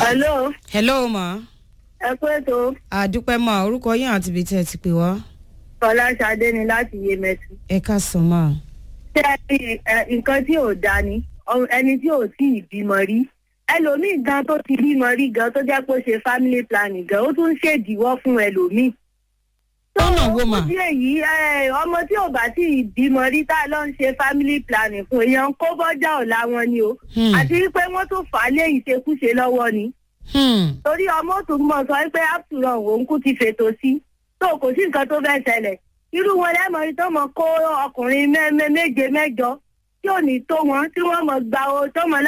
hello hello ma ẹ kú ètò àdúpẹ́ ma orúkọ yín àti ibi tí ẹ ti pè wá fọláṣadé ni láti yémẹtù. ẹ ká sàn ma. ṣé ẹ rí ẹ, nǹkan tí ò dáa ni ọ- ẹni tí ò tí ì bímọ rí ẹlòmíì gan tó ti bímọ rí gan tó jẹ́ pé ó ṣe family planning gan ó tún ń ṣèdíwọ́ fún ẹlòmíì. Lọ́nà wo mà? fún ìdí èyí ẹ, ọmọ tí ò bá tí ì bímọ rí tá a lọ ń ṣe family planning fún èèyàn kó bọ́jà ọ̀la wọn ni o Hmm. àti wípé wọ́n tún fà á lé ìṣekúṣe lọ́wọ́ ni Hmm. torí ọmọ tó mọ sọ pé after all òun kú ti fètò sí tó kò sí nǹkan tó fẹ́ ṣẹlẹ̀ irú wọn lẹ́mọ̀ tó mọ kó ọkùnrin mẹ́- mẹ́- méje mẹ́jọ tí ò ní tó wọn tí wọ́n mọ̀ gba o tó mọ̀